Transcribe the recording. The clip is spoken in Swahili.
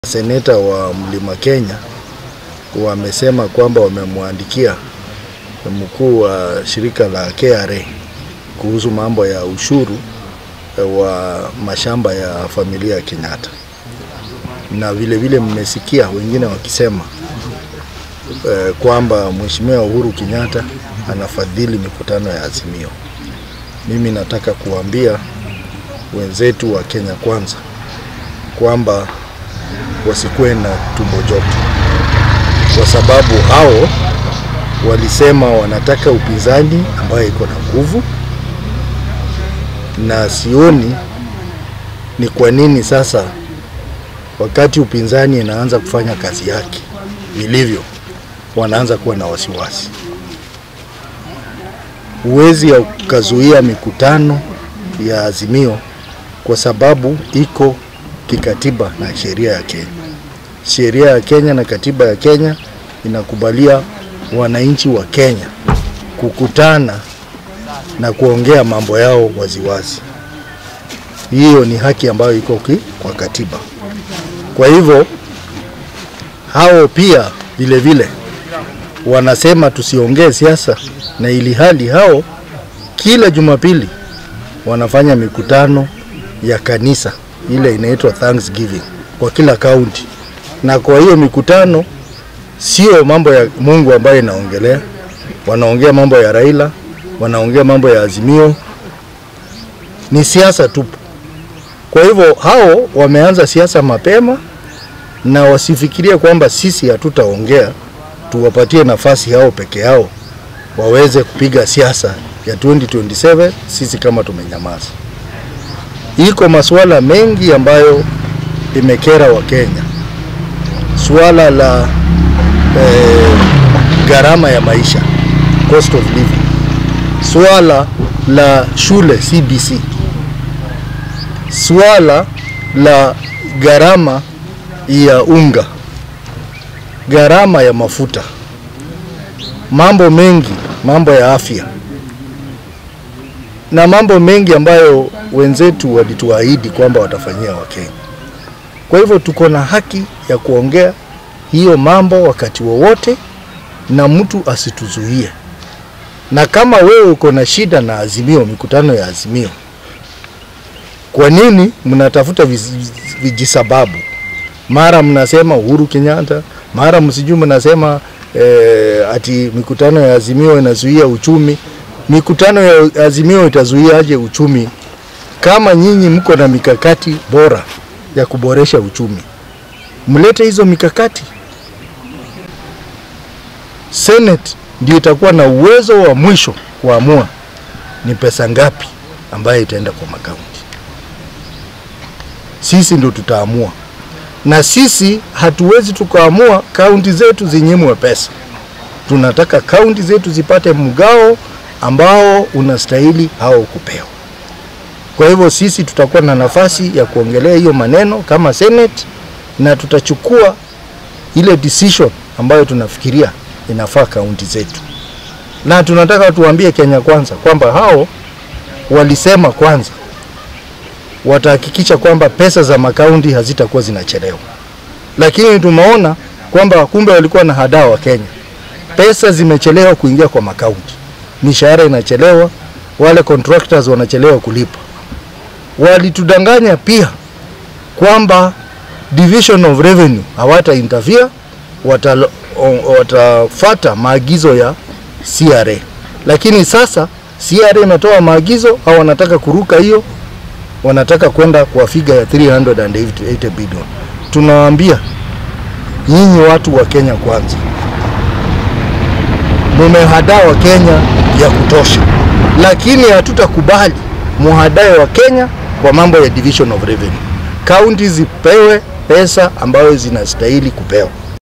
Seneta wa Mlima Kenya wamesema kwamba wamemwandikia mkuu wa shirika la KRA kuhusu mambo ya ushuru wa mashamba ya familia ya Kenyatta, na vile vile mmesikia wengine wakisema eh, kwamba Mheshimiwa Uhuru Kenyatta anafadhili mikutano ya Azimio. Mimi nataka kuambia wenzetu wa Kenya Kwanza kwamba wasikuwe na tumbo joto, kwa sababu hao walisema wanataka upinzani ambayo iko na nguvu, na sioni ni kwa nini sasa wakati upinzani inaanza kufanya kazi yake vilivyo, wanaanza kuwa na wasiwasi. Huwezi ukazuia mikutano ya Azimio kwa sababu iko kikatiba na sheria ya Kenya. Sheria ya Kenya na katiba ya Kenya inakubalia wananchi wa Kenya kukutana na kuongea mambo yao waziwazi. Hiyo ni haki ambayo iko kwa katiba. Kwa hivyo hao pia vile vile wanasema tusiongee siasa, na ili hali hao kila Jumapili wanafanya mikutano ya kanisa ile inaitwa Thanksgiving kwa kila kaunti, na kwa hiyo mikutano sio mambo ya Mungu ambayo inaongelea, wanaongea mambo ya Raila, wanaongea mambo ya Azimio, ni siasa tupu. Kwa hivyo hao wameanza siasa mapema, na wasifikirie kwamba sisi hatutaongea, tuwapatie nafasi hao peke yao waweze kupiga siasa ya 2027 sisi kama tumenyamaza. Iko masuala mengi ambayo imekera Wakenya, suala la eh, gharama ya maisha cost of living, suala la shule CBC, suala la gharama ya unga, gharama ya mafuta, mambo mengi, mambo ya afya na mambo mengi ambayo wenzetu walituahidi kwamba watafanyia Wakenya. Kwa hivyo tuko na haki ya kuongea hiyo mambo wakati wowote, na mtu asituzuie. Na kama wewe uko na shida na Azimio, mikutano ya Azimio, kwa nini mnatafuta vijisababu? Mara mnasema Uhuru Kenyatta, mara msijui mnasema eh, ati mikutano ya Azimio inazuia uchumi mikutano ya Azimio itazuiaje uchumi kama nyinyi mko na mikakati bora ya kuboresha uchumi? Mlete hizo mikakati. Senate ndio itakuwa na uwezo wa mwisho kuamua ni pesa ngapi ambayo itaenda kwa makaunti. Sisi ndio tutaamua, na sisi hatuwezi tukaamua kaunti zetu zinyimwe pesa. Tunataka kaunti zetu zipate mgao ambao unastahili hao kupewa. Kwa hivyo sisi tutakuwa na nafasi ya kuongelea hiyo maneno kama Senate, na tutachukua ile decision ambayo tunafikiria inafaa kaunti zetu, na tunataka tuambie Kenya Kwanza kwamba hao walisema kwanza watahakikisha kwamba pesa za makaunti hazitakuwa zinachelewa, lakini tumeona kwamba kumbe walikuwa na hadaa wa Kenya, pesa zimechelewa kuingia kwa makaunti mishahara inachelewa, wale contractors wanachelewa kulipa. Walitudanganya pia kwamba division of revenue hawata interfere, watafata maagizo ya CRA, lakini sasa CRA imetoa maagizo au wanataka kuruka hiyo, wanataka kwenda kwa figa ya 380 billion. Tunawaambia nyinyi watu wa Kenya Kwanza, mumehadaa wa Kenya ya kutosha, lakini hatutakubali muhadae wa Kenya kwa mambo ya division of revenue. Kaunti zipewe pesa ambayo zinastahili kupewa.